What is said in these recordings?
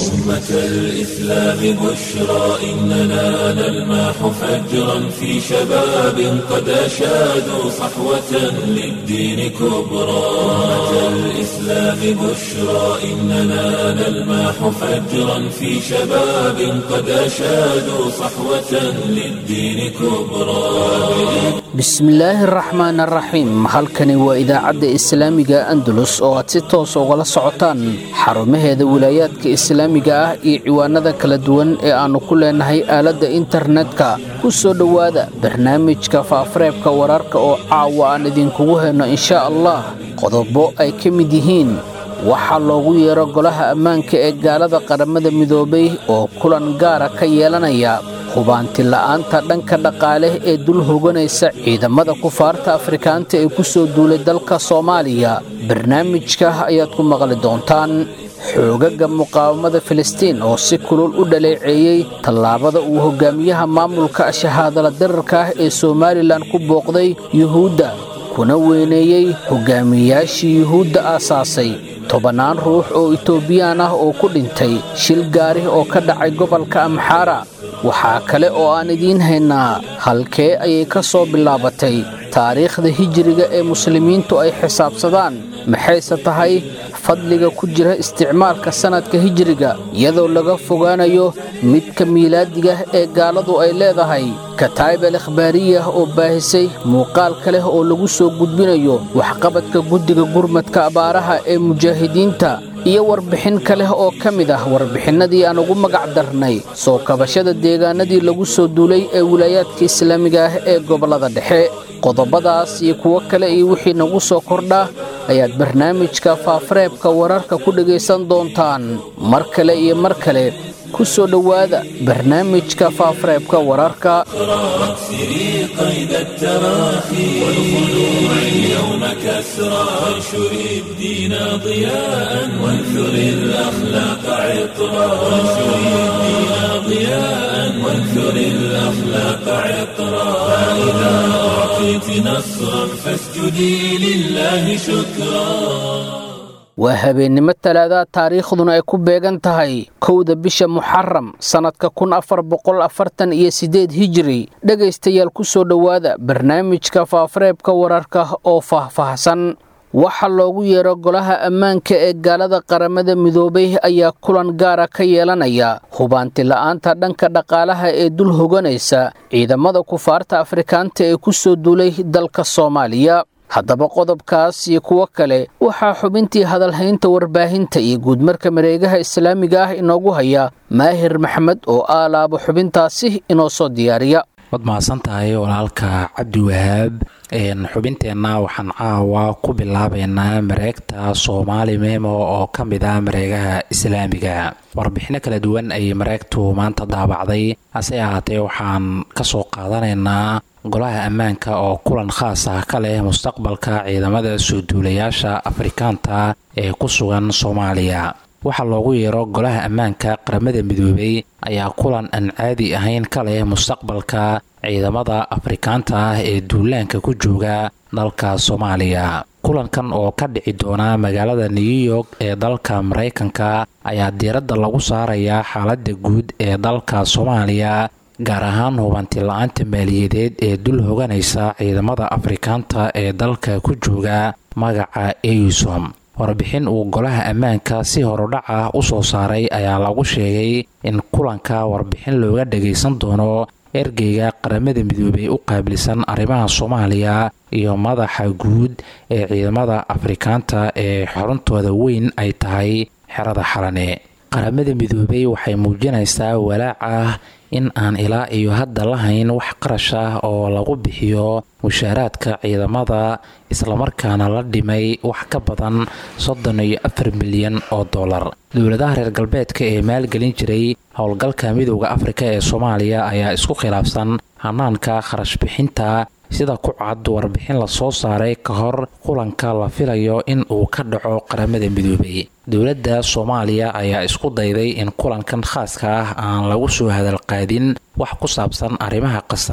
أمة الإسلام بشرى إننا نلمح فجرا في شباب قد أشادوا صحوة للدين كبرى أمة الإسلام بشرى إننا نلمح فجرا في شباب قد أشادوا صحوة للدين كبرى bismillaahi araxmaan araxiim halkani waa idaacadda islaamiga andalus oo aad si toos ugala socotaan xarumaheeda wilaayaadka islaamiga ah iyo ciwaanada kala duwan ee aannu ku leenahay aaladda internetka ku soo dhowaada barnaamijka faafareebka wararka oo caawa aan idinkugu hayno inshaa allah qodobo ay ka mid yihiin waxaa loogu yeero golaha ammaanka ee gaalada qaramada midoobay oo kulan gaara ka yeelanaya hubaanti la'aanta dhanka dhaqaale ee dul hoganaysa ciidamada kufaarta afrikaanta ee ku soo duulay dalka soomaaliya barnaamijka ayaad ku maqli doontaan xoogaga muqaawamada filistiin oo si kulul u dhaleeceeyey tallaabada uu hogaamiyaha maamulka shahaadala dirarka ah ee somalilan ku booqday yuhuudda kuna weyneeyey hogaamiyayaashii yuhuudda aasaasay tobannaan ruux oo itoobiyaan ah oo ku dhintay shil gaari oo ka dhacay gobolka amxaara waxaa kale oo aan idiin haynaa halkee ayay ka soo bilaabatay taariikhda hijiriga ee muslimiintu ay xisaabsadaan maxayse tahay fadliga ku jira isticmaalka sannadka hijiriga iyadoo laga fogaanayo midka miilaadiga ee gaaladu ay leedahay kataa'ib al ikhbaariyah oo baahisay muuqaalka leh oo lagu soo gudbinayo waxqabadka guddiga gurmadka abaaraha ee mujaahidiinta iyo warbixin ka leh oo ka mid ah warbixinnadii aan ugu magac darnay soo kabashada deegaanadii lagu soo duulay ee wilaayaadka islaamiga ah ee gobollada dhexe qodobadaas iyo kuwo kale iyo wixii nagu soo kordha ayaad barnaamijka faafareebka wararka ku dhegaysan doontaan mar kale iyo mar kale ku soo dhowaada barnaamijka faafareebka wararka سري قيد التراخي والخلوع اليوم كسرى وانشر الدين ضياء وانثر الأخلاق عطرا وانشر الدين ضياء وانثر الأخلاق عطرا فإذا أعطيت نصرا فاسجدي لله شكرا waa habeennimo talaadaha taariikhduna ay ku beegan tahay kowda bisha muxaram sannadka kun afar boqol afartan iyo siddeed hijiri dhegaystayaal ku soo dhowaada barnaamijka faafareebka wararka oo faahfaahsan waxaa loogu yeero golaha ammaanka ee gaalada qaramada midoobay ayaa kulan gaara ka yeelanaya hubaanti la'aanta dhanka dhaqaalaha ee dul hoganaysa ciidamada kufaarta afrikaanta ee ku soo duulay dalka soomaaliya haddaba qodobkaas iyo kuwo kale waxaa xubintii hadalhaynta warbaahinta iyo guudmarka mareegaha islaamiga ah inoogu haya maahir maxmed oo aalaaba xubintaasi inoo soo diyaariya waad mahadsan tahay walaalka cabdi wahaab xubinteenna waxaan caawa ku bilaabaynaa mareegta soomaali memo oo ka mid ah mareegaha islaamiga warbixino kala duwan ayay mareegtu maanta daabacday hase ahaatee waxaan ka soo qaadanaynaa golaha ammaanka oo kulan khaas ah ka leh mustaqbalka ciidamada soo duulayaasha afrikaanta ee ku sugan soomaaliya waxaa loogu yeero golaha ammaanka qaramada midoobay ayaa kulan aan caadi ahayn ka leh mustaqbalka ciidamada afrikaanta ah ee duulaanka ku jooga dalka soomaaliya kulankan oo ka dhici doona magaalada new york ee dalka maraykanka ayaa diiradda lagu saarayaa xaaladda guud ee dalka soomaaliya gaar ahaan hubanti la-aanta maaliyadeed ee dul hoganaysa ciidamada afrikaanta ee dalka ku jooga magaca eusom warbixin uu golaha ammaanka si horudhac ah u soo saaray ayaa lagu sheegay in kulanka warbixin looga dhagaysan doono ergeyga qaramada midoobey u qaabilsan arrimaha soomaaliya iyo madaxa guud ee ciidamada afrikaanta ee xuruntooda weyn ay tahay xerada xalane qaramada midoobey waxay muujinaysaa walaac ah in aan ilaa iyo hadda lahayn wax qarash ah oo lagu bixiyo mushaaraadka ciidamada islamarkaana la dhimay wax ka badan soddon iyo afar milyan oo dollar dowladaha reer galbeedka ee maalgelin jiray howlgalka midooda afrika ee soomaaliya ayaa isku khilaafsan hanaanka kharash bixinta sida ku cad warbixin lasoo saaray ka hor kulanka la filayo in uu ka dhaco qaramada midoobay dowladda soomaaliya ayaa isku dayday in kulankan khaaska ah aan lagu soo hadalqaadin wax ku saabsan arrimaha qasan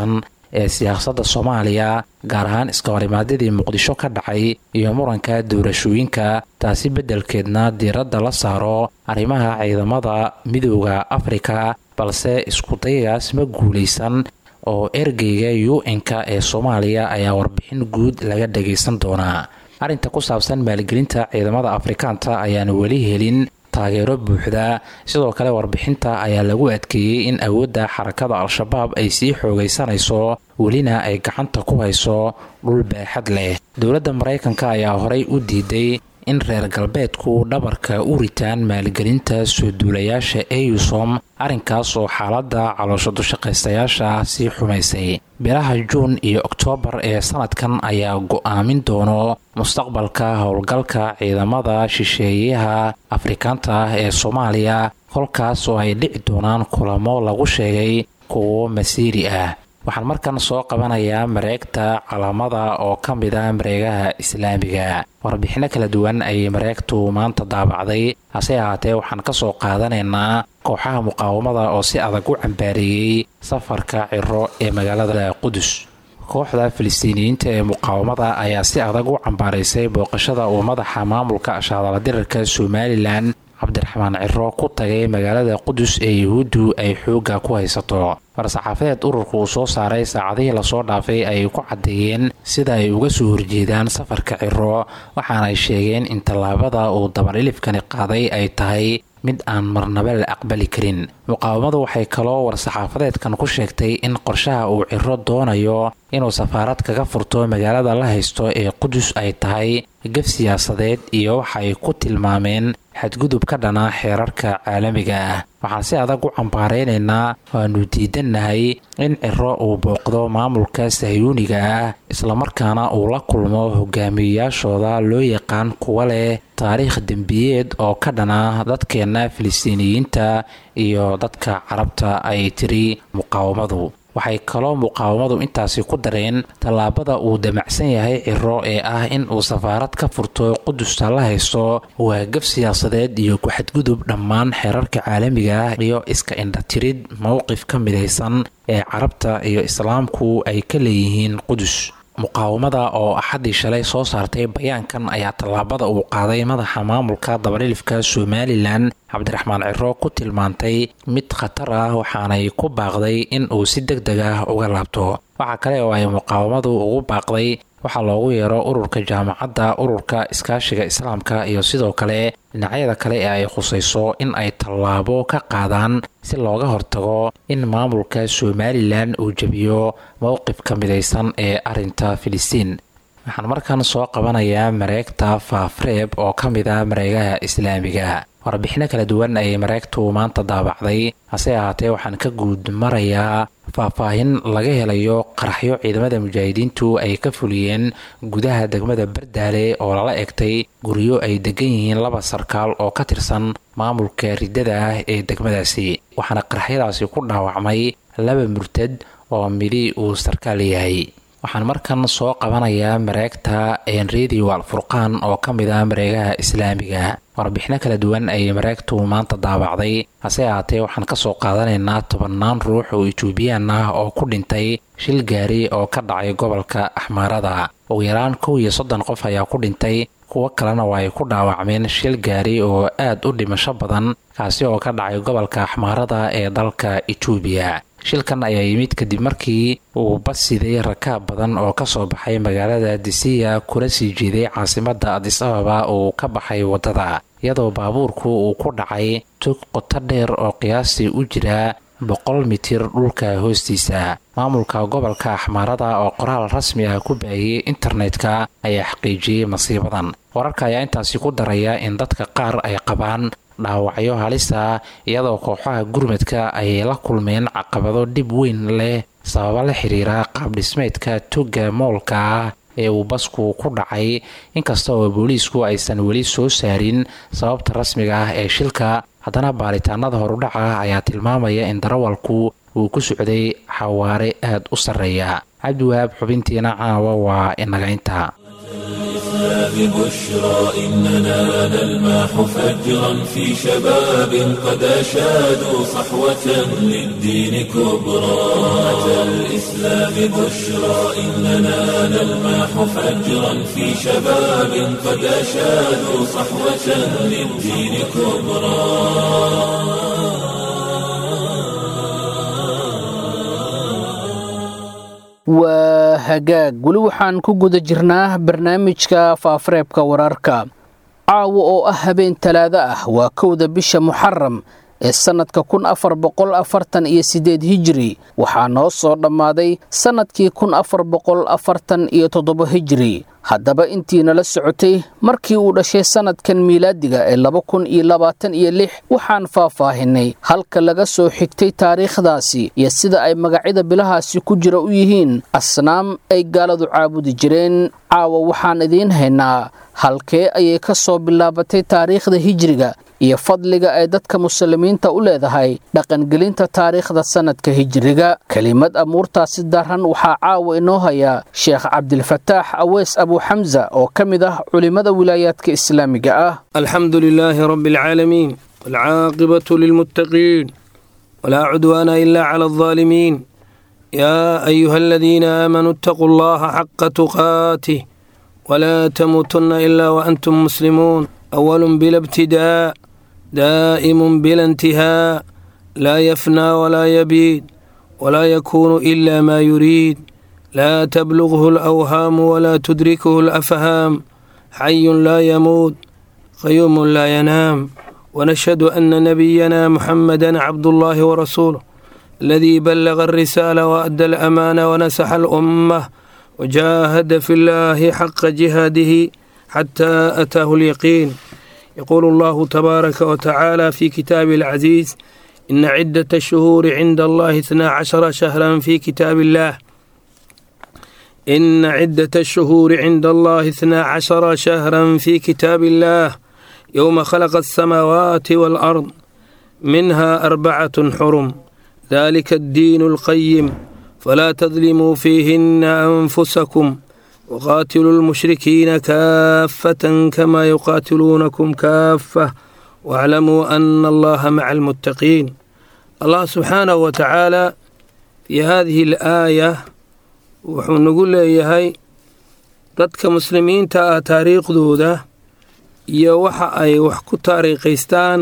ee siyaasadda soomaaliya gaar ahaan iskahorimaadadii muqdisho ka dhacay iyo muranka doorashooyinka taasi beddelkeedna diiradda la saaro arrimaha ciidamada midooda afrika balse iskudayagaas ma guulaysan oo ergeyga u n-ka ee soomaaliya ayaa warbixin guud laga dhagaysan doonaa arrinta ku saabsan maalgelinta ciidamada afrikaanta ayaan weli helin taageero buuxda sidoo kale warbixinta ayaa lagu adkeeyey in awoodda xarakada al-shabaab ay sii xoogaysanayso welina ay gacanta ku hayso dhul baaxad leh dowladda maraykanka ayaa horey u diiday in reer galbeedku dhabarka u ritaan maalgelinta soo duulayaasha eusom arrinkaas oo xaaladda caloosho dushaqaystayaasha sii xumaysay bilaha juun iyo oktoobar ee sanadkan ayaa go-aamin doono mustaqbalka howlgalka ciidamada shisheeyaha afrikaanta ah ee soomaaliya kolkaas oo ay dhici doonaan kulamo lagu sheegay kuwo masiiri ah waxaan markan soo qabanayaa mareegta calamada oo ka mid ah mareegaha islaamiga warbixino kala duwan ayay mareegtu maanta daabacday hase ahaatee waxaan ka soo qaadanaynaa kooxaha muqaawamada oo si adag u cambaareeyey safarka ciro ee magaalada qudus kooxda filistiiniyiinta ee muqaawamada ayaa si adag u cambaaraysay booqashada uu madaxa maamulka ashaadala dirarka somalilan cabdiraxmaan ciro ku tagay magaalada qudus ee yuhuuddu ay xoogga ku haysato war-saxaafadeed ururka uu soo saaray saacadihii lasoo dhaafay ayay ku caddeeyeen sida ay uga soo horjeedaan safarka ciro waxaanay sheegeen in tallaabada uu dabarilifkani qaaday ay tahay mid aan marnaba la aqbali karin muqaawamadu waxay kaloo war-saxaafadeedkan ku sheegtay in qorshaha uu ciro doonayo inuu safaarad kaga furto magaalada la haysto ee qudus ay tahay gaf siyaasadeed iyo waxa ay ku tilmaameen xadgudub ka dhana xeerarka caalamiga ah waxaan si adag u cambaaraynaynaa waanu diidannahay in ciro uu booqdo maamulka sahyuuniga ah islamarkaana uu la kulmo hogaamiyeyaashooda loo yaqaan kuwa leh taariikh dembiyeed oo ka dhana dadkeenna filistiiniyiinta iyo dadka carabta ay tiri muqaawamadu waxay kaloo muqaawamadu intaasi ku dareen tallaabada uu damacsan yahay ciro ee ah in uu safaarad ka furto qudusta la haysto waa gaf siyaasadeed iyo ku-xadgudub dhammaan xeerarka caalamiga ah iyo iska indhatirid mowqif ka midaysan ee carabta iyo islaamku ay ka leeyihiin qudus muqaawamada oo axaddii shalay soo saartay bayaankan ayaa tallaabada uu qaaday madaxa maamulka dabalilifka somalilan cabdiraxmaan ciro ku tilmaantay mid khatar ah waxaanay ku baaqday in uu si deg deg ah uga laabto waxaa kale oo ay muqaawamadu ugu baaqday waxaa loogu yeero ururka jaamacadda ururka iskaashiga islaamka iyo sidoo kale dhinacyada kale ee ay khusayso in ay tallaabo ka qaadaan si looga hortago in maamulka somalilan uu jebiyo mowqifka midaysan ee arinta filistiin waxaan markan soo qabanayaa mareegta faafreeb oo ka mid ah mareegaha islaamiga warbixino kala duwan ayay mareegtu maanta daabacday hase ahaatee waxaan ka guud marayaa faahfaahin laga helayo qaraxyo ciidamada mujaahidiintu ay ka fuliyeen gudaha degmada bardaale oo lala egtay guryo ay degan yihiin laba sarkaal oo ka tirsan maamulka riddada ah ee degmadaasi waxaana qaraxyadaasi ku dhaawacmay laba murtad oo midhi uu sarkaal yahay waxaan markan soo qabanayaa mareegta enredio alfurqaan oo ka mid ah mareegaha islaamiga warbixino kala duwan ayay mareegtu maanta daabacday hase ahaatee waxaan kasoo qaadanaynaa tobannaan ruux oo etoobiyaan ah oo ku dhintay shil gaari oo ka dhacay gobolka axmaarada ugu yaraan kow iyo soddon qof ayaa ku dhintay kuwo kalena waa ay ku dhaawacmeen shil gaari oo aad u dhimasho badan kaasi oo ka dhacay gobolka axmaarada ee dalka etoobiya shilkan ayaa yimid kadib markii uu bas siday rakaab badan oo kasoo baxay magaalada disiya kula sii jeeday caasimada adis ababa uu ka baxay waddada iyadoo baabuurku uu ku dhacay tog qoto dheer oo qiyaastii u jira boqol mitir dhulka hoostiisa maamulka gobolka axmaarada oo qoraal rasmi ah ku baahiyey internetka ayaa xaqiijiyey masiibadan wararka ayaa intaasi ku daraya in dadka qaar ay qabaan dhaawacyo halisa iyadoo kooxaha gurmadka ayay la kulmeen caqabado dhib weyn leh sababa la xiriira qaabdhismeedka togga moolka ah ee uu basku ku dhacay inkasta oo booliisku aysan weli soo saarin sababta rasmiga ah ee shilka haddana baaritaanada horudhaca ayaa tilmaamaya in darawalku uu ku socday xawaare aad u sarreeya cabdiwahaab xubintiina caawa waa inagaynta الإسلام بشرى إننا نلمح فجرا في شباب قد أشادوا صحوة للدين كبرى أمة الإسلام بشرى إننا نلمح فجرا في شباب قد أشادوا صحوة للدين كبرى waa hagaag weli waxaan ku guda jirnaa barnaamijka faafareebka wararka caawa oo ah habeen talaado ah waa kowda bisha muxaram ee sannadka kun afar boqol afartan iyo siddeed hijiri waxaa noo soo dhammaaday sannadkii kun afar boqol afartan iyo toddoba hijiri haddaba intiinala socotay markii uu dhashay sannadkan miilaadiga ee laba kun iyo labaatan iyo lix waxaan faahfaahinay halka laga soo xigtay taariikhdaasi iyo sida ay magacyada bilahaasi ku jira u yihiin asnaam ay gaaladu caabudi jireen caawa waxaan idiin haynaa halkee ayay ka soo bilaabatay taariikhda hijiriga iyo fadliga ay dadka muslimiinta u leedahay dhaqangelinta taariikhda sannadka hijiriga kelimad amuurtaasi daran waxaa caawa inoo hayaa sheekh cabdilfataax aweys abuuxamsa oo ka mid ah culimmada wilaayaadka islaamiga ah alxamdu lilaahi rabbi alcaalamiin walcaaqibatu lilmuttaqiin walaa cudwaana ila cala aldaalimiin yaa ayuha aladiina aamanuu ittaquu allaha xaqa tuqaatih walaa tamuutunna ilaa waantum muslimuun awalun bila ibtidaa daa'imun bila intihaa laa yafnaa walaa yabiid walaa yakuunu ila maa yuriid laa tablughu alawhaamu walaa tudrikuhu alafhaam xayun laa yamuut qayuumun laa yanaam wanashhadu ana nabiyana muxamada cabdullaahi warasuuluh aladii ballaga alrisaala waadda alamaana wanasaxa alummah wajaahada fi llaahi xaqa jihaadihi xataa ataahu alyaqiin yaquulu allahu tabaaraka wa tacaala fi kitaabi alcaziiz ina ciddata ashuhuuri cinda allahi itnaa cashara shahran fi kitaabi illaah ina ciddata ashuhuuri cinda allahi itnaa cashara shahran fi kitaabi illaah yowma khalaqa alsamaawaati waalard minha arbacatun xurum dalika addiinu alqayim falaa tadlimuu fiihina anfusakum waqaatiluu lmushrikiina kaafatan kamaa yuqaatiluunakum kaafah waaclamuu ana allaha maca almuttaqiin allah subxaanahu wa tacaala fii haadihi alaaya wuxuu nagu leeyahay dadka muslimiinta ah taariikhdooda iyo waxa ay wax ku taariikhaystaan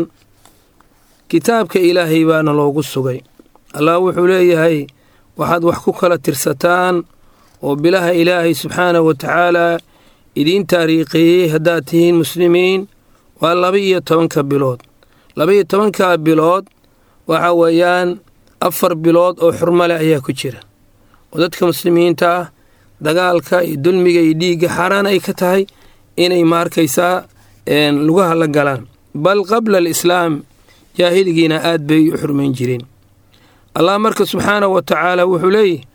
kitaabka ilaahay baana loogu sugay allah wuxuu leeyahay waxaad wax ku kala tirsataan oo bilaha ilaahay subxaanahu wa tacaalaa idiin taariikheeyey haddaad tihiin muslimiin waa laba iyo tobanka bilood laba iyo tobanka bilood waxa weeyaan afar bilood oo xurmo leh ayaa ku jira oo dadka muslimiinta ah dagaalka iyo dulmiga iyo dhiigga xaaraan ay ka tahay inay maarkaysaa lugaha la galaan bal qabla alislaam jaahiligiina aad bay u xurmayn jireen allah marka subxaanahu wa tacaala wuxuu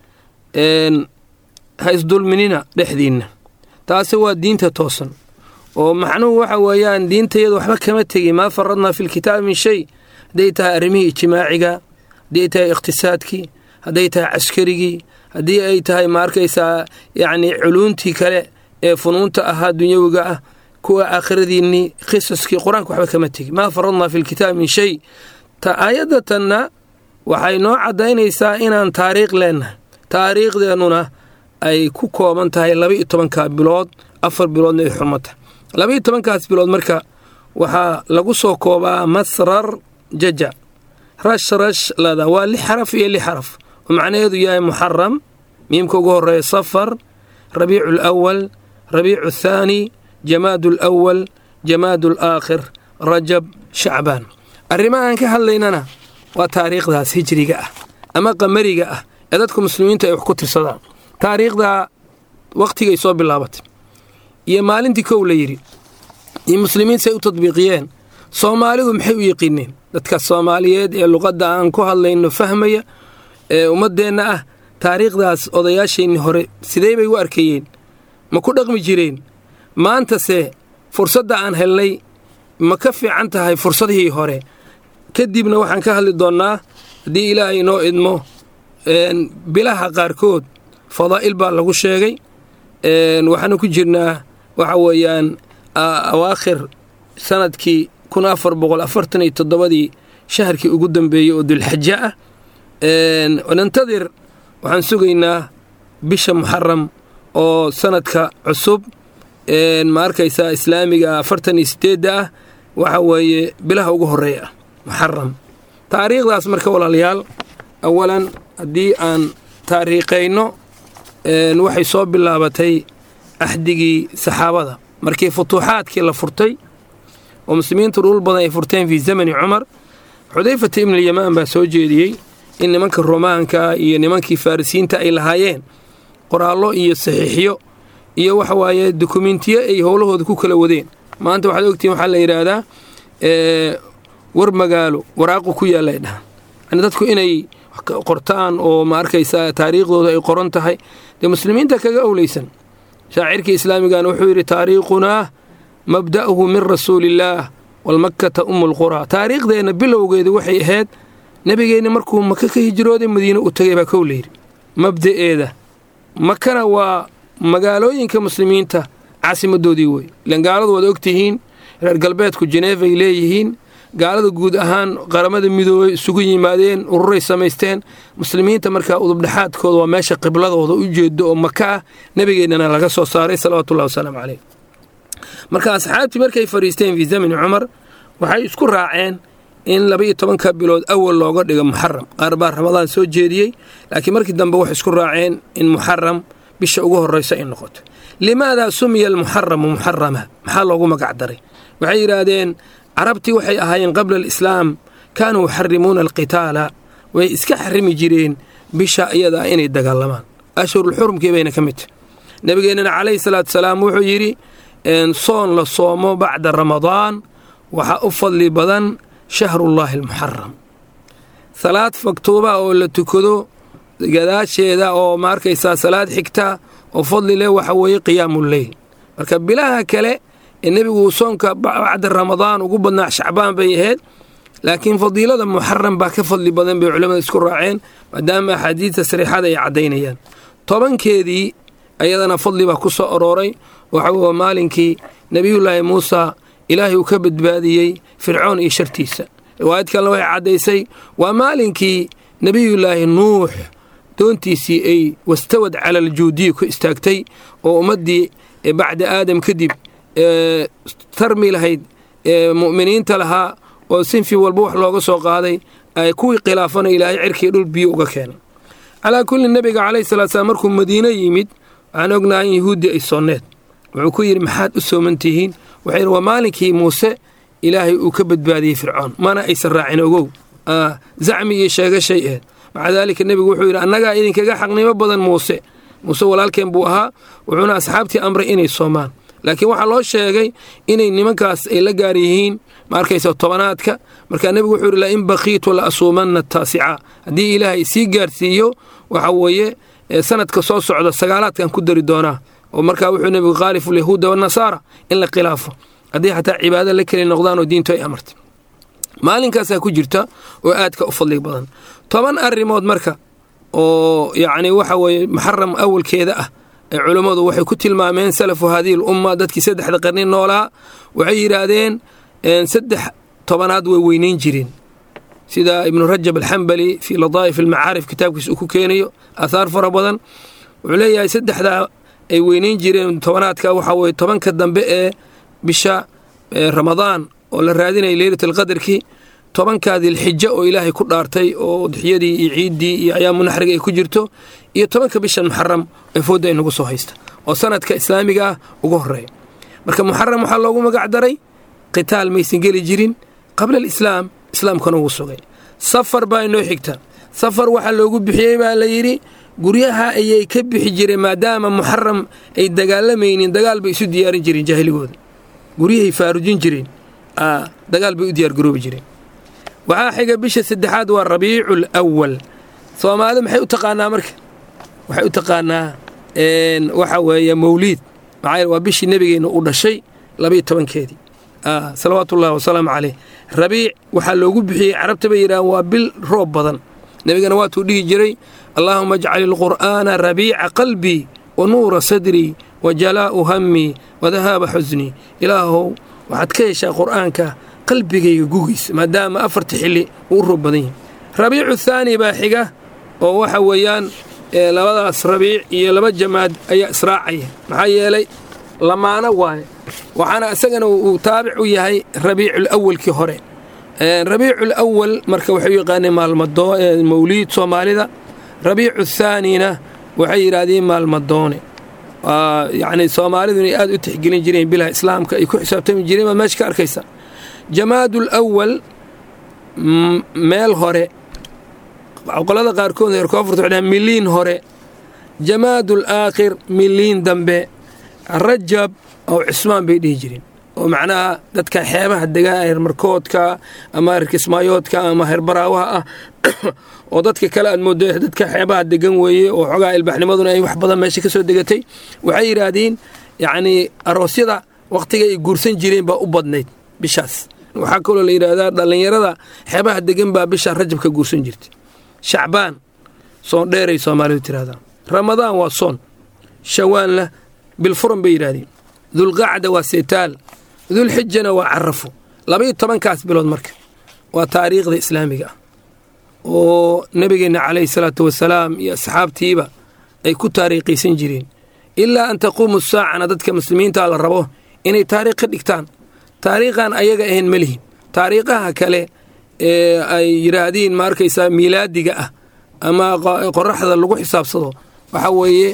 leeyahy ha isdulminina dhexdiinna taasi waa diinta toosan oo macnuhu waxa weeyaan diintayada waxba kama tegin maa faradnaa fi lkitaabi min shay hadday tahay arrimihii ijtimaaciga haddii ay tahay iqhtisaadkii hadday tahay caskarigii haddii ay tahay ma arkaysaa yacni culuuntii kale ee funuunta ahaa dunyawiga ah kuwa aakhiradiinnii qisaskii qur-aanka waxba kama tegin maa faradnaa fi lkitaabi min shay ta aayaddatanna waxay noo caddaynaysaa inaan taariikh leennahay taariikhdeennuna ay ku kooban tahay laba iyo tobanka bilood afar biloodna ay xurmo tahay laba iyo tobankaas bilood marka waxaa lagu soo koobaa masrar jaja rash rash lada waa lix xaraf iyo lix xaraf oo macnaheedu yahay muxaram miimka ugu horeeya safar rabiicu alawal rabiicu athaani jamaadu alawal jamaadu alaakhir rajab shacbaan arrimahaan ka hadlaynana waa taariikhdaas hijriga ah ama qamariga ah ee dadka muslimiinta ay wax ku tirsadaan taariikhda wakhtigay soo bilaabatay iyo maalintii kow la yidhi iyo muslimiinta say u tadbiiqiyeen soomaalidu maxay u yiqiineen dadka soomaaliyeed ee luqadda aan ku hadlayno fahmaya ee ummaddeenna ah taariikhdaas odayaasheenni hore sidee bay u arkayeen ma ku dhaqmi jireen maantase fursadda aan helnay ma ka fiican tahay fursadihii hore kadibna waxaan ka hadli doonnaa haddii ilaahay inoo idmo bilaha qaarkood fadaa'il baa lagu sheegay waxaanu ku jirnaa waxa weeyaan awaakhir sanadkii kun afar boqol afartan iyo toddobadii shaharkii ugu dambeeyey oo dulxaja ah nantadir waxaan sugaynaa bisha muxaram oo sanadka cusub ma arkaysaa islaamiga afartan iyo sideedda ah waxa weeye bilaha ugu horeeya ah muxaram taariikhdaas marka walaalayaal awalan haddii aan taariikhayno waxay soo bilaabatay axdigii saxaabada markii futuuxaadkii la furtay oo muslimiintu dhul badan ay furteen fii zamani cumar xudayfata ibnulyamaan baa soo jeediyey in nimanka romaanka iyo nimankii farisiinta ay lahaayeen qoraallo iyo saxiixyo iyo waxa waaye dukumentiyo ay howlahooda ku kala wadeen maanta waxaad ogtihiin waxaa la yidhaahdaa war magaalo waraaqu ku yaallay dhahan yani dadku inay qortaan oo ma arkaysaa taariikhdooda ay qoran tahay dee muslimiinta kaga owleysan shaacirkii islaamigana wuxuu yidhi taariikhunaa mabda'uhu min rasuuliillaah walmakkata umu lquraa taariikhdeenna bilowgeedu waxay ahayd nebigeenna markuu maka ka hijrooday madiine u tagay baa kow layidhi mabda'eeda makana waa magaalooyinka muslimiinta caasimadoodii wey ilan gaaladu waad ogtihiin reer galbeedku jeneef ay leeyihiin gaalada guud ahaan qaramada midoobay isugu yimaadeen ururay samaysteen muslimiinta markaa udubdhexaadkooda waa meesha qibladooda u jeedo oo maka ah nebigeennana laga soo saaray salawatullahi wasalaamu caleyh marka asxaabtii markay fadhiisteen fii zamani cumar waxay isku raaceen in laba iyo tobanka bilood awal looga dhigo muxaram qaar baa ramadaan soo jeediyey laakiin markii dambe waxay isku raaceen in muxaram bisha ugu horraysa ay noqoto limaadaa sumiya almuxaramu muxarama maxaa loogu magac daray waxay yidhaahdeen carabtii waxay ahaayeen qabla alislaam kaanuu yuxarimuuna alqitaala way iska xarimi jireen bisha iyadaa inay dagaalamaan ashhurulxurumkii bayna ka mid tahy nebigeennana calayhi salaatu salaam wuxuu yidhi soon la soomo bacda ramadaan waxaa u fadli badan shahrullaahi almuxaram salaad faktuuba oo la tukado gadaasheeda oo ma arkaysaa salaad xigta oo fadli leh waxa weeye qiyaamuleyl marka bilaha kale ee nebigu soonka bacda ramadaan ugu badnaa shacbaan bay ahayd laakiin fadiilada muxaram baa ka fadli badan bay culimmada isku raaceen maadaama axaadiidta sariixada ay caddaynayaan tobankeedii ayadana fadli baa ku soo arooray waxa waa maalinkii nebiyullaahi muusa ilaahay uu ka badbaadiyey fircoon iyo shartiisa riwaayad kalena waxay caddaysay waa maalinkii nebiyullaahi nuux doontiisii ay wastawad cala aljuudiyi ku istaagtay oo ummaddii bacda aadam kadib tarmi lahayd mu'miniinta lahaa oo sinfi walba wax looga soo qaaday ay kuwii khilaafana ilaahay cirkii dhul biyo uga keenay calaa kulli nebiga calayhi salaatu salaam markuu madiine yimid waxaan ognahay in yahuuddii ay soonneed wuxuu ku yidhi maxaad u sooman tihiin waxay yidhi waa maalinkii muuse ilaahay uu ka badbaadiyey fircoon mana aysan raacin ogow zacmi iyo sheegashay aheed maca daalika nebigu wuxuu yidhi annagaa idinkaga xaqnimo badan muuse muuse walaalkeen buu ahaa wuxuuna asxaabtii amray inay soomaan laakiin waxaa loo sheegay inay nimankaas ay la gaar yihiin ma arkaysa tobanaadka markaa nebigu wuxuu yidhi lain baqiitu la asuumanna taasica haddii ilaahay sii gaarsiiyo waxa weeye sanadka soo socda sagaalaadkan ku dari doonaa oo markaa wuxuu nebigu khaalifu lyahuuda wanasaara in la khilaafo haddii xataa cibaado la keli noqdaan oo diintu ay amartay maalinkaasaa ku jirta oo aadka u fadli badan toban arrimood marka oo yacni waxa weeye muxaram awalkeeda ah ee culummadu waxay ku tilmaameen salafu haadihi l umma dadkii saddexda qarni noolaa waxay yidhaahdeen saddex tobanaad way weynayn jireen sida ibnu rajab alxambali fii ladaa'if almacaarif kitaabkiisa uu ku keenayo aahaar fara badan wuxuu leeyahay saddexdaa ay weynayn jireen tobanaadka waxaa weye tobanka dambe ee bisha ramadaan oo la raadinaya leylat alqadarkii tobankaa dilxijo oo ilaahay ku dhaartay oo udxiyadii iyo ciiddii iyo ayaamu naxriga ay ku jirto iyo tobanka bishan muxaram ee foodda ay nagu soo haysta oo sanadka islaamiga ah ugu horeeya marka muxaram waxaa loogu magac daray qitaal maysan geli jirin qabla alislaam islaamkana ugu sugay safar baa inoo xigta safar waxaa loogu bixiyey baa la yidhi guryaha ayay ka bixi jireen maadaama muxaram ay dagaalamaynin dagaal bay isu diyaarin jireen jaahiligooda guryahay faarujin jireen dagaal bay u diyaargaroobi jireen waxaa xiga bisha saddexaad waa rabiicu alwal soomaali maxay u taqaanaa marka waxay u taqaanaa waxa weeye mawliid maxaa waa bishii nebigeenna u dhashay labayo tobankeedii salawaatu ullahi wasalaamu caleyh rabiic waxaa loogu bixiyey carabta bay yidhahaan waa bil roob badan nebigana waatuu dhihi jiray allaahuma ajcal ilqur'aana rabiica qalbii wa nuura sadrii wa jalaa'u hammii wa dahaaba xusnii ilaahow waxaad ka heshaa qur'aanka qalbigayga gugiisa maadaama afarta xilli uu u roob badan yahay rabiicu thaani baa xiga oo waxa weeyaan labadaas rabiic iyo laba jamaad ayaa israacaya maxaa yeelay lamaano waaye waxaana isagana uu taabic u yahay rabiicul awalkii hore rabiicul awal marka waxay u yaqaaneen maalmadoo mawliid soomaalida rabiicu thaanina waxay yidhaahdeen maalmadoone yacni soomaalidu inay aad u tixgelin jireen bilaha islaamka ay ku xisaabtami jireen baad meesha ka arkaysa jamaadul awal meel hore qolada qaarkood reer koonfurta waxay dhahaan miliin hore jamaadul aakhir miliin dambe rajab oo cismaan bay dhihi jireen oo macnaha dadka xeebaha degaa heer markoodka ama heer kismaayoodka ama heer baraawaha ah oo dadka kale aad moodo dadka xeebaha degan weeye oo xogaa ilbaaxnimaduna ay wax badan meesha ka soo degatay waxay yidhaahdeen yacnii aroosyada wakhtiga ay guursan jireen baa u badnayd bishaas waxaa kaloo la yidhaahdaa dhallinyarada xeebaha degan baa bisha rajab ka guursan jirtay shacbaan soon dheeray soomaalidu tiraahdaa ramadaan waa soon shawaanna bilfuran bay yidhahdeen dulqacda waa seetaal dulxijana waa carafo labaiyo tobankaas bilood marka waa taariikhda islaamiga ah oo nebigeenna calayhi salaatu wasalaam iyo asxaabtiiba ay ku taariikhaysan jireen ilaa an taquumu saacana dadka muslimiinta la rabo inay taariikh ka dhigtaan taariikhan ayaga ahayn ma lihin taariikhaha kale ee ay yidhaahdiin ma arkaysaa miilaadiga ah ama qoraxda lagu xisaabsado waxaa weeye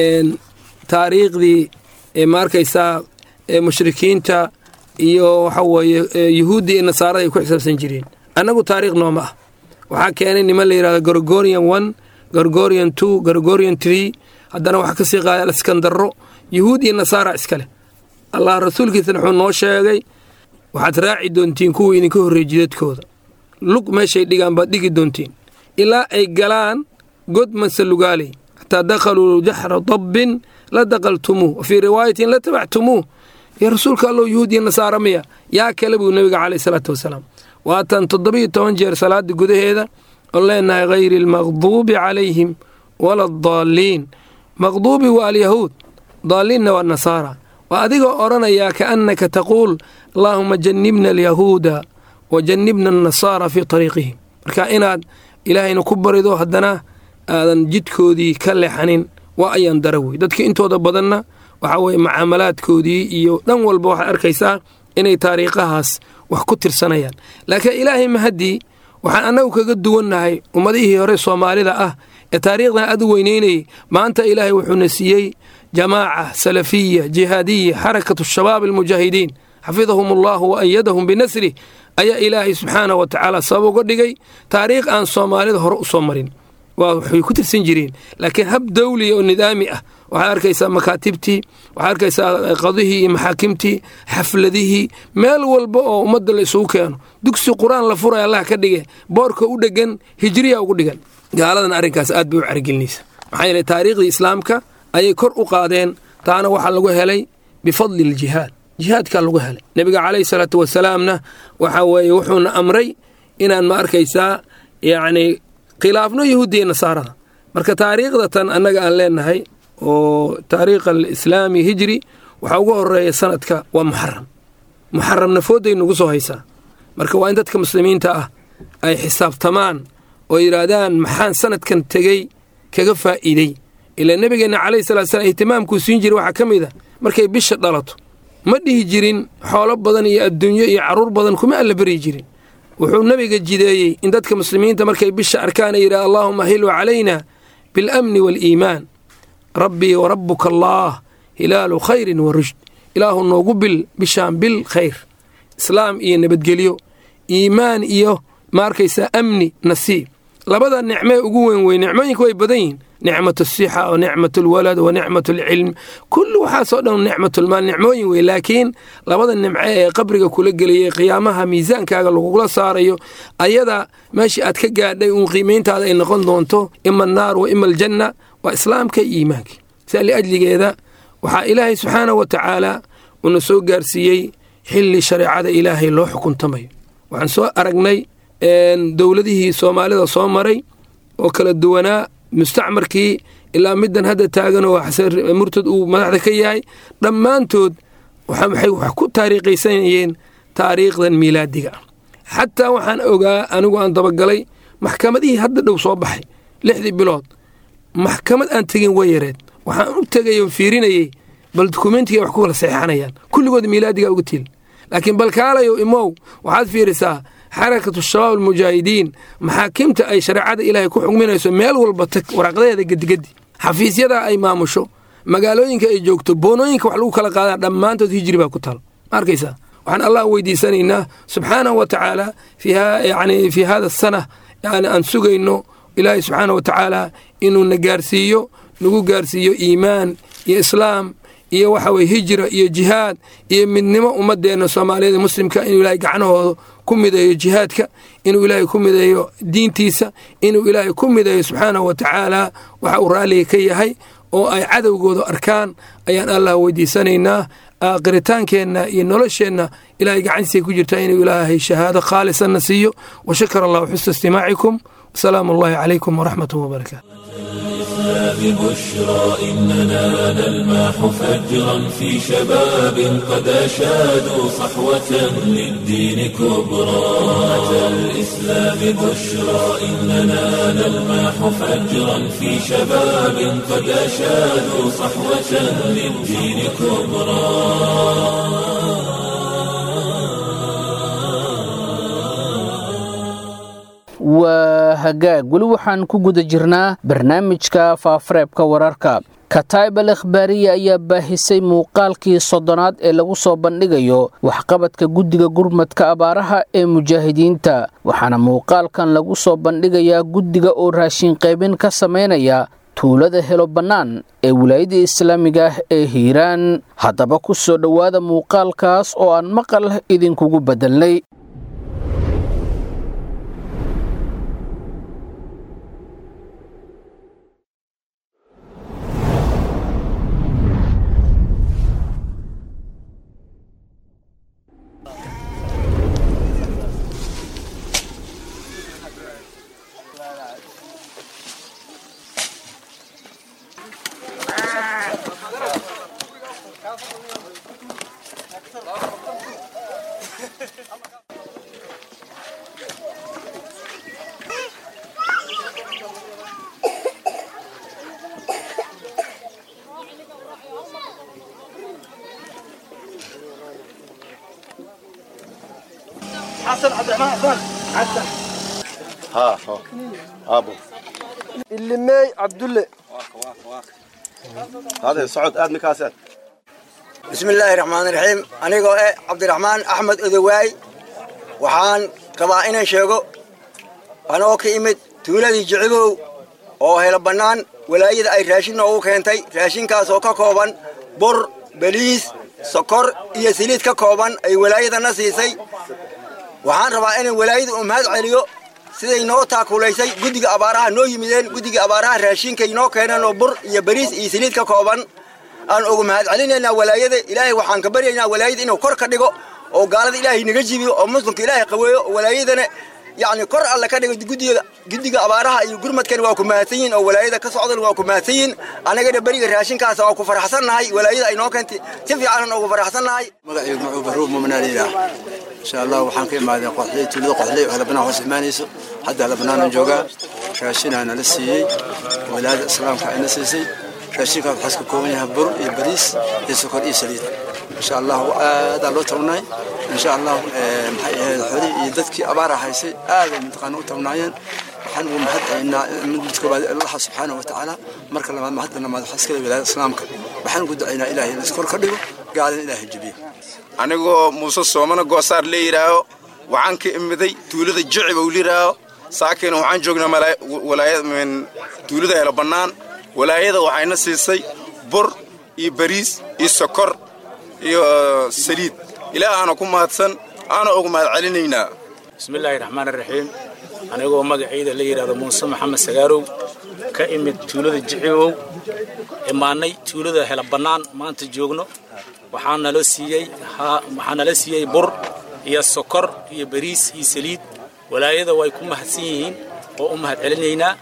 taariikhdii ma arkaysaa mushrikiinta iyo waxa weeye yuhuuddi iyo nasaarada ay ku xisaabsan jireen annagu taariikh nooma ah waxaa keenay niman la yidhahdo gorgorian one gorgorian two gorgorian tree haddana waxaa kasii qaada askandaro yuhuud iyo nasaara iska leh allah rasuulkiisana wuxuu noo sheegay waxaad raaci doontiin kuwa idinka horreey jidadkooda lug meeshay dhigaan baad dhigi doontiin ilaa ay galaan god mansalugaaley xataa dakhaluu jaxra dabbin la daqaltumuuh wa fii riwaayatin la tabactumuuh yaa rasuulka allow yuhuud iyo nasaara miya yaa kale buu nebiga caleyh salaatu wasalaam waatan toddobiyo toban jeer salaada gudaheeda oo leenahay hayri almaqduubi calayhim wala adaalliin maqduubi waa alyahuud daalliinna waa nasaara waa adigoo odhanayaa kaannaka taquul allaahuma jannibna alyahuuda wa jannibna annasaara fii tariiqihim marka inaad ilaahayna ku barido haddana aadan jidkoodii ka leexanin waa ayaan dara wey dadka intooda badanna waxaa weye mucaamalaadkoodii iyo dhan walba waxaad arkaysaa inay taariikhahaas wax ku tirsanayaan laakiin ilaahay mahaddii waxaan annagu kaga duwannahay ummadihii hore soomaalida ah ee taariikhdan aad u weynaynayay maanta ilaahay wuxuuna siiyey jamaaca salafiya jihaadiya xarakatu shabaab almujaahidiin xafidahum allahu wa ayadahum binasrih ayaa ilaahay subxaana wa tacaala sabab uga dhigay taariikh aan soomaalida hore u soo marin waa waxay ku tirsan jireen laakiin hab dawliya oo nidaami ah waxaad arkaysaa makaatibtii waxaad arkaysaa qadihii iyo maxaakimtii xafladihii meel walba oo ummadda la isugu keeno dugsi qur-aan la furaya allah ka dhige boorka u dhegan hijriya ugu dhigan gaaladan arrinkaas aad bay u caragelinaysa maxaa yeele taariikhdii islaamka ayay kor u qaadeen taana waxaa lagu helay bifadli aljihaad jihaadkaa lagu helay nebiga calayhi salaatu wasalaamna waxaa weeye wuxuuna amray inaan ma arkaysaa yacni khilaafno yahuudiya nasaarada marka taariikhda tan annaga aan leenahay oo taariikh alislaami hijri waxaa ugu horeeya sanadka waa muxaram muxaram nafooday nagu soo haysaa marka waa in dadka muslimiinta ah ay xisaabtamaan oo yidhaahdaan maxaan sanadkan tegey kaga faa'iidey ilaa nebigeenna calayhi salatu slam ihtimaamkuu siin jiray waxaa ka mid a markay bisha dhalato ma dhihi jirin xoolo badan iyo adduunyo iyo carruur badan kuma alla beryi jirin wuxuu nebiga jideeyey in dadka muslimiinta markay bisha arkaan ay yidhaha allaahuma hilu calayna biاlamni waaliimaan rabbii wa rabbuka allaah hilaalu khayrin wa rushd ilaahu noogu bil bishaan bil khayr islaam iyo nabadgelyo iimaan iyo ma arkaysaa amni nasiib labada nicmee ugu weyn wey nicmooyinka way badan yihin nicmat asixa wa nicmat alwalad wa nicmat alcilm kulli waxaasoo dhan nicmatulmaal nicmooyin wey laakiin labada nimce ee qabriga kula geliyay qiyaamaha miisaankaaga lagugula saarayo ayada meeshii aad ka gaadhay uun qiimayntaada ay noqon doonto ima annaar wa ima aljanna waa islaamka iyo iimaanka sia liajligeeda waxaa ilaahay subxaana wa tacaala uuna soo gaarsiiyey xilli shareecada ilaahay loo xukuntamayo waxaan soo aragnay dowladihii soomaalida soo maray oo kala duwanaa mustacmarkii ilaa middan hadda taagan oo murtad uu madaxda ka yahay dhammaantood waxay wax ku taariikhaysanayeen taariikhdan miilaadiga xataa waxaan ogaa anigu aan dabagalay maxkamadihii hadda dhow soo baxay lixdii bilood maxkamad aan tegin way yareed waxaan u tegay oo fiirinayey bal dukumentiga wax ku kala saxeixanayaan kulligood miilaadiga uga til laakiin balkaalayo imow waxaad fiirisaa xarakatu shabaab almujaahidiin maxaakimta ay shareecada ilaahay ku xugminayso meel walba tag waraaqdaheeda gedigedi xafiisyada ay maamusho magaalooyinka ay joogto boonooyinka wax lagu kala qaadaa dhammaantood hijri baa ku taal ma arkaysaa waxaan allah weydiisanaynaa subxaanahu wa tacaala yani fii hada sana yani aan sugayno ilaahay subxaana wa tacaala inuu na gaarsiiyo nagu gaarsiiyo iimaan iyo islaam iyo waxa weye hijra iyo jihaad iyo midnimo ummadeenna soomaaliyeed muslimka inuu ilaahay gacnahooda ku mideeyo jihaadka inuu ilaahay ku mideeyo diintiisa inuu ilaahay ku mideeyo subxaanahu wa tacaala waxa uu raalliga ka yahay oo ay cadowgooda arkaan ayaan allah weydiisanaynaa aakiritaankeenna iyo nolosheenna ilaahay gacantiisay ku jirtaa inuu ilaahay shahaado khaalisanna siiyo wa shakar allahu xusna istimaacikum wasalaamu allahi calaykum waraxmatuh wabarakaatu ببشرى إننا نلمح فجرا في شباب قد أشادوا صحوة للدين كبرى أتى الإسلام بشرى إننا نلمح فجرا في شباب قد أشادوا صحوة للدين كبرى waa hagaag weli waxaan ku guda jirnaa barnaamijka faafareebka wararka kataib al ikhbaariya ayaa baahisay muuqaalkii soddonaad ee lagu soo bandhigayo waxqabadka guddiga gurmadka abaaraha ee mujaahidiinta waxaana muuqaalkan lagu soo bandhigayaa guddiga oo raashin qaybin ka samaynaya tuulada helo bannaan ee wilaayada islaamiga ah ee hiiraan haddaba ku soo dhowaada muuqaalkaas oo aan maqal idinkugu beddelnay حسن عبد الرحمن حسن حسن ها ها ابو اللي ماي عبد الله هذا صعود اد مكاسات بسم الله الرحمن الرحيم anigoo eh cabdiraxmaan axmed odowaay waxaan rabaa inaan sheego anoo ka imid tuuladii jicibow oo helo bannaan walaayada ay raashin noogu keentay raashinkaas oo ka kooban bur beliis sokor iyo saliid ka kooban ay walaayadana siisay waxaan rabaa inaan walaayada u mahad celiyo siday noo taakulaysay guddiga abaaraha noo yimideen guddiga abaaraha raashinkay noo keeneen oo bur iyo bariis iyo saliid ka kooban aan ugu mahad celinaynaa walaayada ilaahay waxaan ka baryaynaa walaayada inuu kor ka dhigo oo gaalada ilaahay naga jibiyo oo muslimka ilaahay qaweeyo oo walaayadana yacni kor alle ka dhigo guddiga guddiga abaaraha iyo gurmadkan waa ku mahadsan yihin oo walaayada ka socdan waa ku mahadsan yihin annagana beriga raashinkaas waa ku faraxsannahay walaayada ay noo keentay si fiicanan ugu faraxsannahay magacaygu muxuu baruub mumanaaliyah insha allah waxaan ka imaaday qoxley tuulada qoxley oo halbanaan hoos imaanayso hadda halbanaanan joogaa raashinaa nala siiyey walaayada islaamka ayna siisay raashinkaas waxaas ka kooban yahay bur iyo bariis iyo sokor iyo saliid insha allah aadaa loo tabnaay insha allah maxay ahayd xoolihii iyo dadkii abaara haysay aaday mataqaana u tabnaayeen waxaan ugu mahad celinaa mid koobaad allah subxaana wa tacaala marka labaad mahadda lamaad waxaa iskale wilaayada islaamka waxaan ugu ducaynaa ilaahay in iskor ka dhigo gaalina ilaahay jebiyo anigoo muuse soomana goosaar la yidhaaho waxaan ka imiday tuulada jiciba u yidhaaho saakina waxaan joognaa tuulada helo bannaan walaayada waxayna siisay bur iyo bariis iyo sokor iyo saliid ilaah aana ku mahadsan aana ugu mahad celinaynaa bismillaahi raxmaan raxiim anigoo magacayda la yidhaahdo muuse maxamed sagaarow ka imid tuulada jicibow imaannay tuulada hela bannaan maanta joogno waxaa nala siiyey waxaa nala siiyey bur iyo sokor iyo bariis iyo saliid walaayada way ku mahadsan yihiin oo u mahad celinaynaa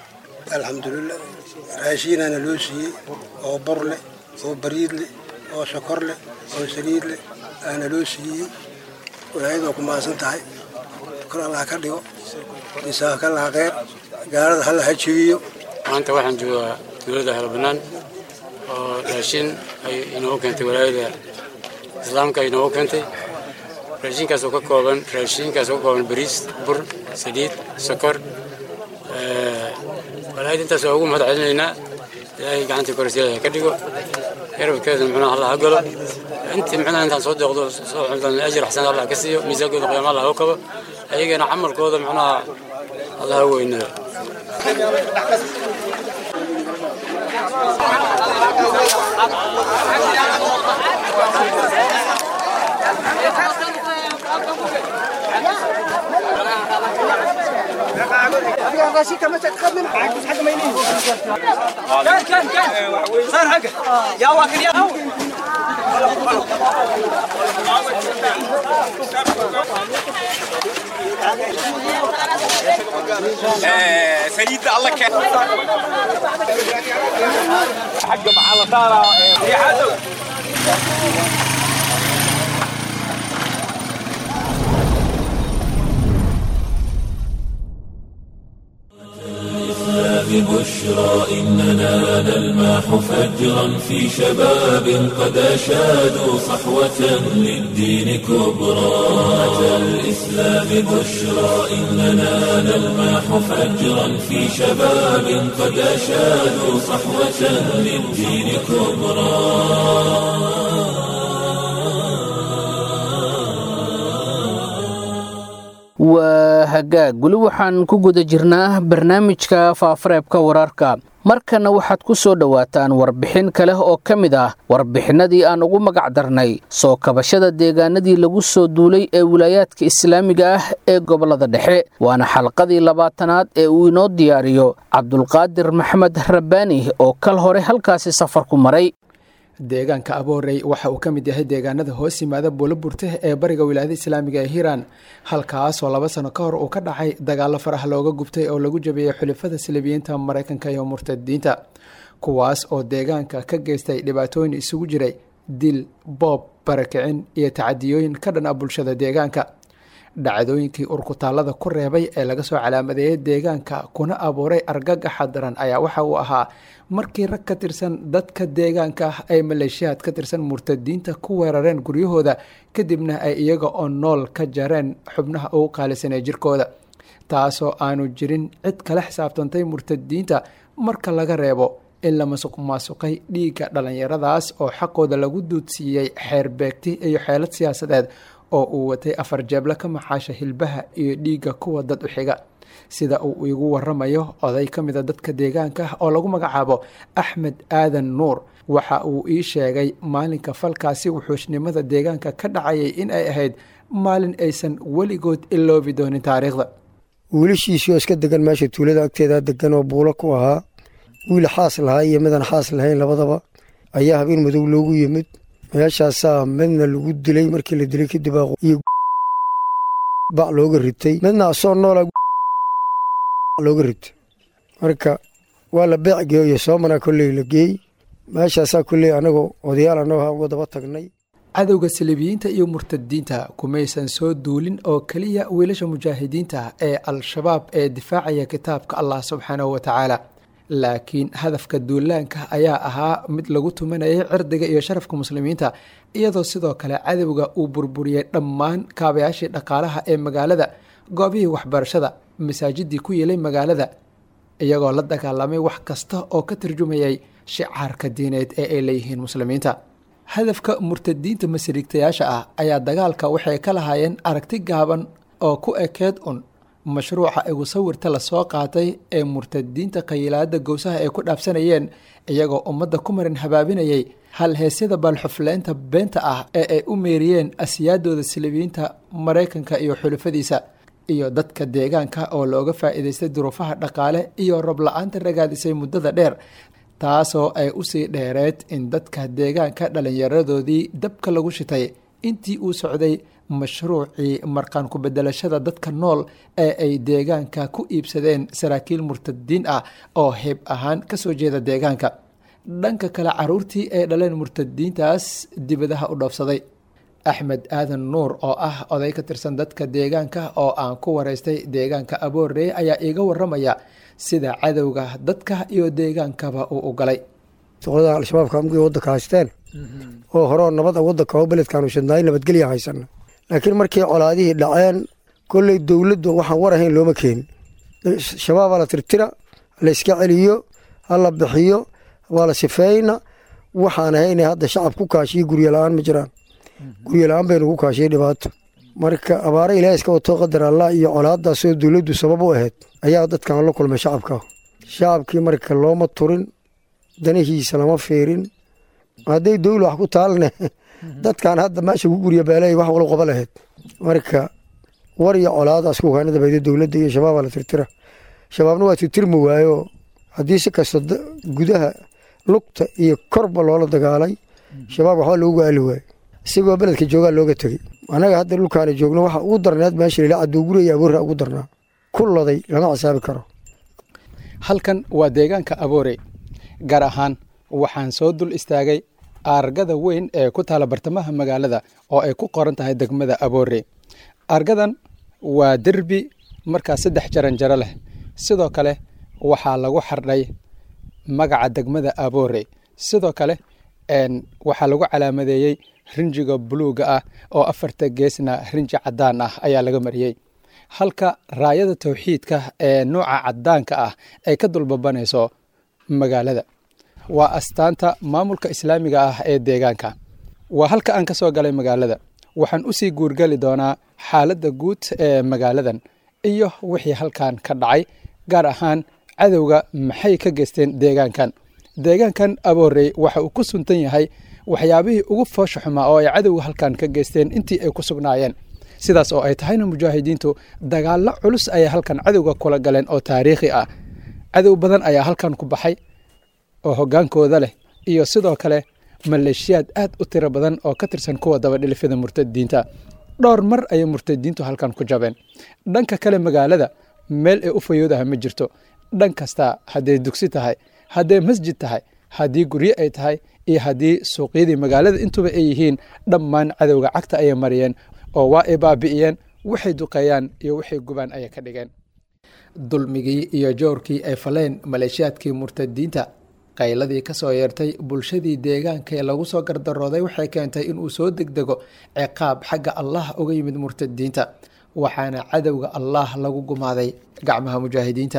alxamdulilah raashiinaana loo siiyey oo bor leh oo bariid leh oo sokor leh oo saliid leh aana loo siiyey walaayadoo ku mahadsan tahay kor allah ka dhigo misaaka laha kheyr gaalada halla ha jebiyo maanta waxaan joogaa dowladda helbanaan oo raashin ay inoogu keentay walaayada islaamka ay inoogu keentay raashinkaas oo ka kooban raashinkaas oo ka kooban bariis bur saliid sokor walaayada intaas waa ugu mahad celinaynaa ilaahay gacantii korsiyaha ka dhigo garabkeedana muxuunaha allah ha galo intii muxuunaha intaan soo deeqdo soo xuntan ajir xasan allah ka siiyo miisaankooda qiyaama allah u kabo ayagana camalkooda muxuunaha allah ha weynada كان كان كان صار حقه يا واكل يا سيد الله كان حق مع الطارة يا حاتم ببشرى إننا نلمح فجرا في شباب قد أشادوا صحوة للدين كبرى أتى الإسلام بشرى إننا نلمح فجرا في شباب قد أشادوا صحوة للدين كبرى waa hagaag weli waxaan ku guda jirnaa barnaamijka faafareebka wararka markana waxaad ku soo dhowaataan warbixin kale oo ka mid ah warbixinadii aan ugu magac darnay soo kabashada deegaanadii lagu soo duulay ee wilaayaadka islaamiga ah ee gobollada dhexe waana xalqadii labaatanaad ee uu inoo diyaariyo cabdulqaadir maxamed rabbaani oo kal hore halkaasi safar ku maray deegaanka aboorey waxa uu ka mid yahay deegaanada hoos yimaada buulaburte ee bariga wilaayada islaamiga ee hiiraan halkaasoo laba sano ka hor uu ka dhacay dagaalo farax looga gubtay oo lagu jabiyey xulifada silibiyiinta maraykanka iyo murtadiinta kuwaas oo deegaanka ka geystay dhibaatooyin isugu jiray dil boob barakicin iyo tacadiyooyin ka dhan a bulshada deegaanka dhacdooyinkii urkutaallada ku reebay ee laga soo calaamadeeyey deegaanka kuna abuuray argagaxa daran ayaa waxa uu ahaa markii rag ka tirsan dadka deegaanka ah ay maleeshiyaad ka tirsan murtadiinta ku weerareen guryahooda kadibna ay iyaga oo nool ka jareen xubnaha ugu qaalisan ee jirkooda taasoo aanu jirin cid kala xisaabtantay murtadiinta marka laga reebo in la masuq maasuqay dhiigga dhallinyaradaas oo xaqooda lagu duudsiiyey xeer beegti iyo xeelad siyaasadeed oo uu watay afar jeebla ka maxaasha hilbaha iyo dhiigga kuwa dad u xiga sida uu igu waramayo oday ka mida dadka deegaanka ah oo lagu magacaabo axmed aadan nuur waxa uu ii sheegay maalinka falkaasi wuxuushnimada deegaanka ka dhacayay in ay ahayd maalin aysan weligood iloobi doonin taariikhda wiilashiisii oo iska degan meesha tuulada agteeda degan oo buulo ku ahaa wiil xaas lahaa iyo midaan xaas lahayn labadaba ayaa habeen madow loogu yimid meeshaasaa midna lagu dilay markii la dilay kadib iyo bac looga ritay midna asoo noola looga ritay marka waa la beec geeyo soomana kolley la geey meeshaasaa kolley anagoo odayaal annago uga daba tagnay cadowga saliibiyiinta iyo murtadiinta kumaysan soo duulin oo keliya wiilasha mujaahidiinta ee al-shabaab ee difaacaya kitaabka allah subxaanahu wa tacaala laakiin hadafka duulaanka ayaa ahaa mid lagu tumanayay cirdiga iyo sharafka muslimiinta iyadoo sidoo kale cadowga uu burburiyey dhammaan kaabayaashii dhaqaalaha ee magaalada goobihii waxbarashada masaajidii ku yeelay magaalada iyagoo la dagaalamay wax kasta oo ka tarjumayay shicaarka diineed ee ay leeyihiin muslimiinta hadafka murtadiinta masriigtayaasha ah ayaa dagaalka waxay ka lahaayeen aragti gaaban oo ku ekeed un mashruuca igu sawirta lasoo qaatay ee murtadiinta qayilaada gowsaha ay ku dhaafsanayeen iyagoo ummadda ku marin habaabinayay hal heesyada baalxufleynta beenta ah ee ay u meeriyeen asiyaadooda silibiyiinta maraykanka iyo xulufadiisa iyo dadka deegaanka oo looga faa'iidaystay duruufaha dhaqaale iyo rob la-aanta ragaadisay muddada dheer taasoo ay usii dheereed in dadka deegaanka dhallinyaradoodii dabka lagu shitay intii uu socday mashruucii marqaan ku bedelashada dadka nool ee ay deegaanka ku iibsadeen saraakiil murtadiin ah oo heeb ahaan ka soo jeeda deegaanka dhanka kale caruurtii ay dhaleen murtadiintaas dibadaha u dhoofsaday axmed aadan nuur oo ah oday ka tirsan dadka deegaanka oo aan ku waraystay deegaanka aboorey ayaa iiga waramaya sida cadowga dadka iyo deegaankaba uu u galay duqlada al-shabaabka amgii waddanka haysteen oo horeo nabad waddanka oo beledkaanu shadnaay nabadgelya haysana laakiin markii colaadihii dhaceen kolley dowladdu waxaan war ahayn looma keenin shabaabaa la tirtira la iska celiyo ha la bixiyo waa la sifeyna waxaan ahayna hadda shacab ku kaashiyo guryo la-aan ma jiraan guryo la-aan baynu ku kaashiyay dhibaato marka abaare ilaah iska wato qadar allah iyo colaadaasoo dowladdu sabab u ahayd ayaa dadkan la kulmay shacabka shacabkii marka looma turin danihiisa lama fiirin hadday dowla wax ku taalne dadkan hadda meesha ku gurya beelay wax walo qaba lahayd marka war iyo colaadaas ku kaanada bayda dowladda iyo shabaabaa la tirtira shabaabna waa tirtirmi waayo haddii si kasta gudaha lugta iyo korba loola dagaalay shabaab waxba loogu aali waayo isagoo beledka joogaa looga tegey annaga hadda dhulkaana joogno waxa ugu darneed meesha lila caduuguraya aboorra ugu darnaa ku laday lama xisaabi karo halkan waa deegaanka aboore gaar ahaan waxaan soo dul istaagay aargada weyn ee ku taala bartamaha magaalada oo ay ku qoran tahay degmada aboore aargadan waa derbi markaas saddex jaran jaro leh sidoo kale waxaa lagu xardhay magaca degmada aboore sidoo kale waxaa lagu calaamadeeyey rinjiga buluuga ah oo afarta geesna rinji caddaan ah ayaa laga mariyey halka raayada tawxiidka ee nuuca caddaanka ah ay ka dulbabanayso magaalada waa astaanta maamulka islaamiga ah ee deegaanka waa halka aan ka soo galay magaalada waxaan usii guurgeli doonaa xaaladda guud ee magaaladan iyo wixii halkan ka dhacay gaar ahaan cadowga maxay ka geysteen deegaankan deegaankan aboorey waxa uu ku suntan yahay waxyaabihii ugu foosha xumaa oo ay cadowga halkan ka geysteen intii ay ku sugnaayeen sidaas oo ay tahayna mujaahidiintu dagaallo culus ayay halkan cadowga kula galeen oo taariikhi ah cadow badan ayaa halkan ku baxay oo hoggaankooda leh iyo sidoo kale maleeshiyaad aad u tiro badan oo ka tirsan kuwa dabadhilifyada murtadiinta dhowr mar ayay murtadiintu halkan ku jabeen dhanka kale magaalada meel ay u fayoodaha ma jirto dhan kasta hadday dugsi tahay hadday masjid tahay haddii guryo ay tahay iyo haddii suuqyadii magaalada intuba ay yihiin dhammaan cadowga cagta ayay mariyeen oo waa ay baabi'iyeen waxay duqeeyaan iyo waxay gubaan ayay ka dhigeen dulmigii iyo joorkii ay faleen maleeshiyaadkii murtadiinta qayladii ka soo yeertay bulshadii deegaanka ee lagu soo gardarooday waxay keentay inuu soo degdego ciqaab xagga allah uga yimid murtadiinta waxaana cadowga allah lagu gumaaday gacmaha mujaahidiinta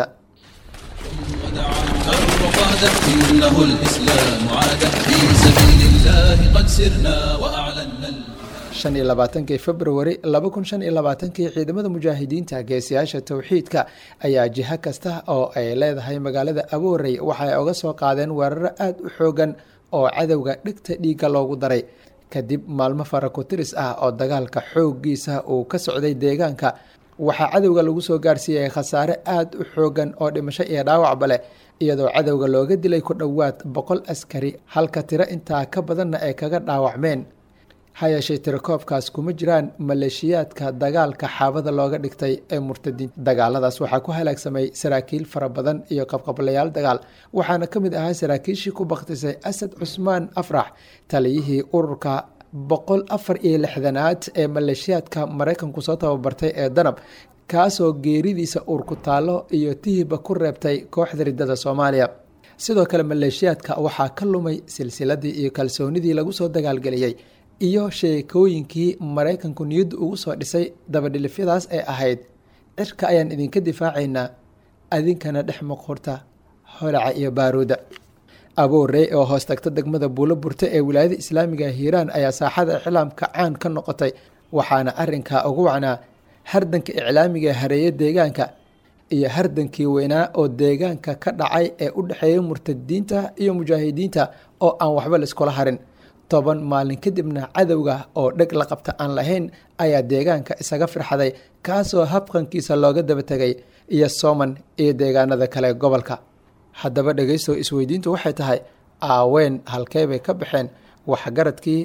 إنه الإسلام عاد في سبيل الله قد سرنا وأعلنا shan iyo labaatankii februari laba kun shan iyo labaatankii ciidamada mujaahidiinta geesiyaasha towxiidka ayaa jiho kasta oo ay leedahay magaalada aboorey waxay oga soo qaadeen weeraro aada u xoogan oo cadowga dhegta dhiigga loogu daray kadib maalmo farakotiris ah oo dagaalka xooggiisa uu ka socday deegaanka waxaa cadowga lagu soo gaarsiiyey khasaare aada u xoogan oo dhimasho iyo dhaawacba leh iyadoo cadowga looga dilay ku dhowaad boqol askari halka tiro intaa ka badanna ay kaga dhaawacmeen ha yeeshee tirakoobkaas kuma jiraan maleeshiyaadka dagaalka xaabada looga dhigtay ee murtadiin dagaaladaas waxaa ku halaagsamay saraakiil fara badan iyo qabqablayaal dagaal waxaana ka mid ahaa saraakiishii ku baktisay asad cusmaan afrax taliyihii ururka boqol afar iyo lixdanaad ee maleeshiyaadka maraykanku soo tababartay ee danab kaasoo geeridiisa uurku taallo iyo tihiba ku reebtay kooxda riddada soomaaliya sidoo kale maleeshiyaadka waxaa ka lumay silsiladii iyo kalsoonidii lagu soo dagaalgeliyey iyo sheekooyinkii maraykanku niyaddu ugu soo dhisay dabadhilifyadaas ee ahayd cirka ayaan idinka difaacaynaa adinkana dhex muqurta holaca iyo baaruuda aboorey oo hoos tagta degmada buulo burte ee wilaayada islaamiga hiiraan ayaa saaxada iclaamka caan ka noqotay waxaana arinkaa ugu wacnaa hardanka iclaamiga hareeye deegaanka iyo hardankii weynaa oo deegaanka ka dhacay ee u dhexeeya murtadiinta iyo mujaahidiinta oo aan waxba laiskula harin toban maalin kadibna cadowga oo dheg la qabta aan lahayn ayaa deegaanka isaga firxaday kaasoo habqankiisa looga daba tegay iyo sooman iyo deegaanada kale gobolka haddaba dhegaysto isweydiintu waxay tahay aaween halkee bay ka baxeen waxgaradkii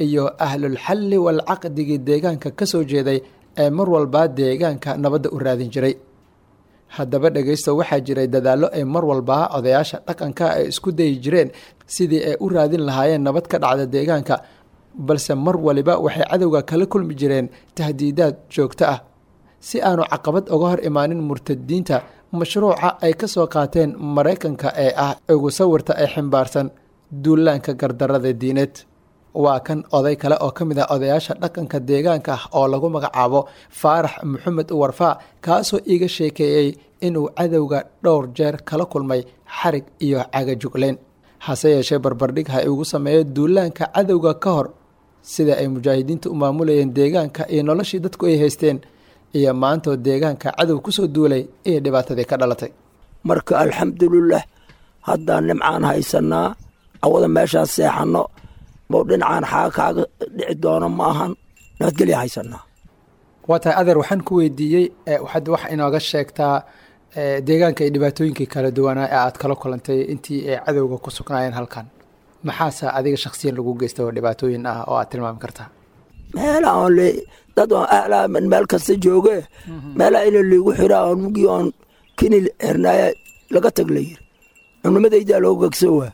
iyo ahlulxalli walcaqdigii deegaanka ka soo jeeday ee mar walbaa deegaanka nabadda u raadin jiray haddaba dhegaysto waxaa jiray dadaallo ay mar walbaa odayaasha dhaqanka ay isku dayi jireen sidii ay u raadin lahaayeen nabad ka dhacda deegaanka balse mar waliba waxay cadowga kala kulmi jireen tahdiidaad joogto ah si aanu caqabad uga hor imaanin murtadiinta mashruuca ay ka soo qaateen maraykanka ee ah ugu sawirta ay ximbaarsan duulaanka gardarada diineed waa kan oday kale oo ka mid ah odayaasha dhaqanka deegaanka ah oo lagu magacaabo faarax maxamed warfaa kaasoo iiga sheekeeyey inuu cadowga dhowr jeer kala kulmay xarig iyo cagajugleyn hase yeeshee barbardhig ha igu sameeyo duulaanka cadowga ka hor sida ay mujaahidiinta u maamulayeen deegaanka iyo noloshii dadku ay haysteen iyo maantoo deegaanka cadow kusoo duulay iyo dhibaatadii ka dhalatay marka alxamdulilah haddaan nimcaan haysanaa awada meeshaan seexanno bow dhinacaan xaa kaaga dhici doono ma ahan nabadgelya haysanaa waa tahay adeer waxaan ku weydiiyey waxaad wax inooga sheegtaa deegaanka iyo dhibaatooyinkii kala duwanaa ee aad kala kulantay intii ay cadowga ku sugnaayeen halkan maxaase adiga shaksiyan lagu geysta oo dhibaatooyin ah oo aad tilmaami kartaa meela oon le dad oon ahlaa meel kasta jooge meelaa ina liigu xiraa oon mugii oon kini xirnaaya laga tag la yiri cunnimadaydaa loo gegso waa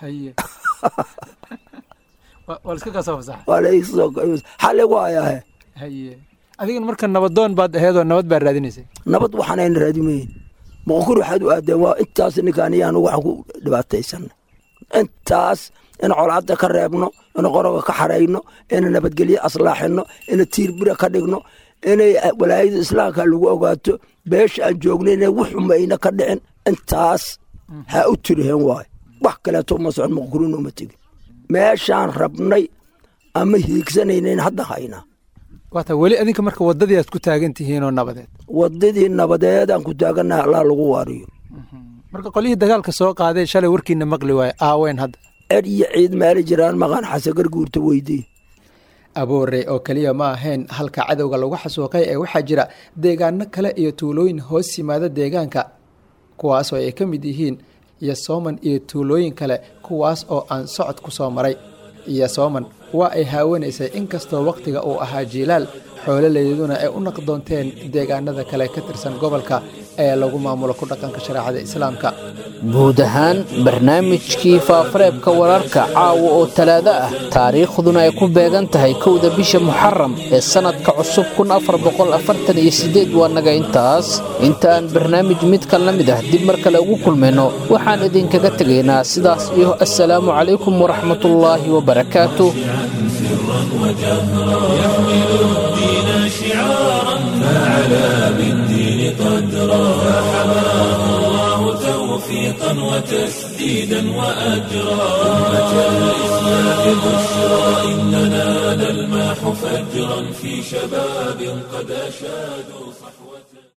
waa laigu hayaahe adigana marka nabadoon baad aheedoo nabad baa raadinaysay nabad waxaanayna raadimayn boqokur waxaad u aadeen waa intaas ninkaan iyaan waxaan ku dhibaataysanay intaas in colaada ka reebno in qoroga ka xarayno ina nabadgelyo aslaaxino ina tiirbira ka dhigno inay walaayada islaamka lagu ogaato beesha aan joogno inay wuxumayna ka dhicin intaas ha u tiriheen waayo wax kaleeto uma socon maqkurin uma tegin meeshaan rabnay ama hiigsanaynayn hadda haynaa waata weli adinka marka wadadii aad ku taagan tihiinoo nabadeed wadadii nabadeed aan ku taaganaha allah lagu waariyo marka qolyihii dagaalka soo qaaday shalay warkiina maqli waaye aaweyn hadda ed iyo ciid meeli jiraan maqaan xasagar guurta weydii aboore oo keliya ma ahayn halka cadowga lagu xasuuqay ee waxaa jira deegaano kale iyo tuulooyin hoos yimaada deegaanka kuwaasoo ay ka mid yihiin iyo sooman iyo tuulooyin kale kuwaas oo aan socod ku soo maray iyo sooman waa ay haawanaysay inkastoo wakhtiga uu ahaa jiilaal xoololeyduna ay u naqdoonteen deegaanada kale ka tirsan gobolka ee lagu maamulo ku dhaqanka shareecada islaamka guud ahaan barnaamijkii faafareebka wararka caawa oo talaado ah taariikhduna ay ku beegan tahay kowda bisha muxaram ee sannadka cusub waa naga intaas intaaan barnaamij midkan la mid ah dib mar kale ugu kulmayno waxaan idinkaga tegaynaa sidaas iyo assalaamu calaykum waraxmatullaahi wabarakaatu توفيقا وتسديدا وأجرا أمة الإسلام بشرى إننا نلماح فجرا في شباب قد أشادوا صحوة